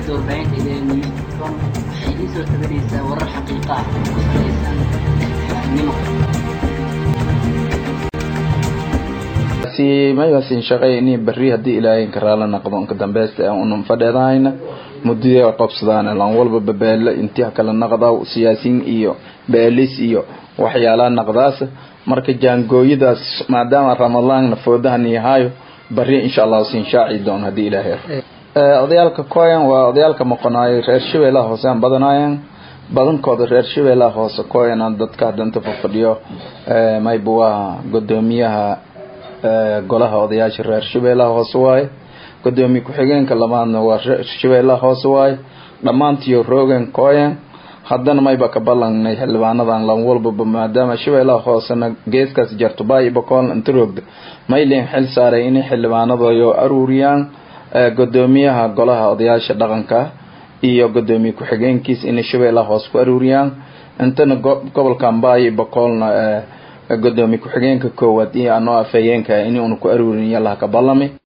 shabakada warbaahinta idee newscom waxay idiin soo tabanaysaa warar xaqiiqa ah oo ku salaysan xaafnimo maybasin shaqayni bari haddii ilaahay karaala naqdo inka dambeysta unun fadheedahayna mudada qabsadaan lan walba babeele intii kala naqda siyaasiin iyo beelis iyo waxyaalaha naqdaas marka jaangooyadaas maadaama ramadaan foodahan yahayo bari insha allah siin shaaci doon haddii ilaahay odayaalka koyan waa odayaalka maqonaayo reer shabeellaha hoose aan badanaayeen badankooda reer shabeellaha hoose koyan aan dadka danta fafadhiyo mayba waa gudoomiyaha golaha odayaasha reer shabeellaha hoose waaye gudoomiye ku-xigeenka labaadna waa reer shabeellaha hoose waaye dhammaantiyo roogan koyan haddana mayba ka ballangnay xildhibaanadan lan walbaba maadaama shabeellaha hoosena geeskaas jarto baayo bakoolna inta roogda maylen xil saaray inay xildhibaanadayo aruuriyaan gudoomiyaha golaha odayaasha dhaqanka iyo gudoomiye ku-xigeenkiis inay shabeellaha hoose ku aruuriyaan intana gobolkan baayo bakoolna gudoomiye ku-xigeenka koowaad iyo anoo afhayeenka in una ku aruurin yalaha ka ballami